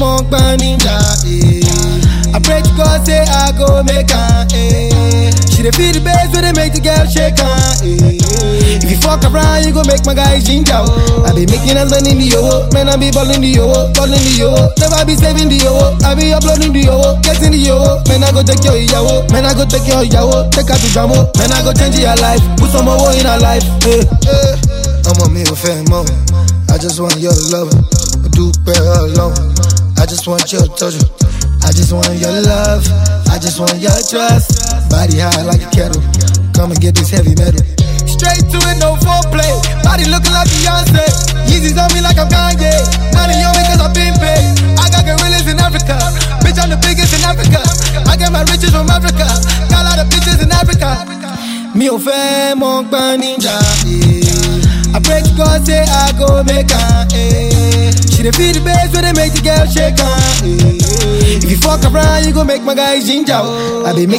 mo gba ninja. Eh. I pray to God say I go make her. Eh. She dey feel the bass when they make the girl shake her. Eh. If you fuck around, you go make my guy ginger. oh. I be making and sending the yo, man I be balling the yo, balling the yo. Never be saving the yo, I be uploading the yo, getting the yo. Man I go take your yawo, man I go take your yawo, take her to jamo. Man I go change your life, put some more in her life. Eh. Eh. ọmọ mi ò fẹ́ mọ́ I just want your love mo dúpẹ́ ọlọ́run I just want your touch I just want your love I just want your trust body high like a kettle come and get this heavy metal. Straight to it, no foreplay. Body looking like Beyonce. Yeezys on me like I'm Kanye. Money on me cause I've been paid. I got gorillas in Africa. Bitch, I'm the biggest in Africa. I get my riches from Africa. Got a lot of bitches in Africa. Mi ò fẹ́ mọ gbọ́n níjà. I pray to God say I go make her. Eh. She dey feel the bass when they make the girl shake her. Eh. If you fuck around, you go make my guy ginger. oh. I be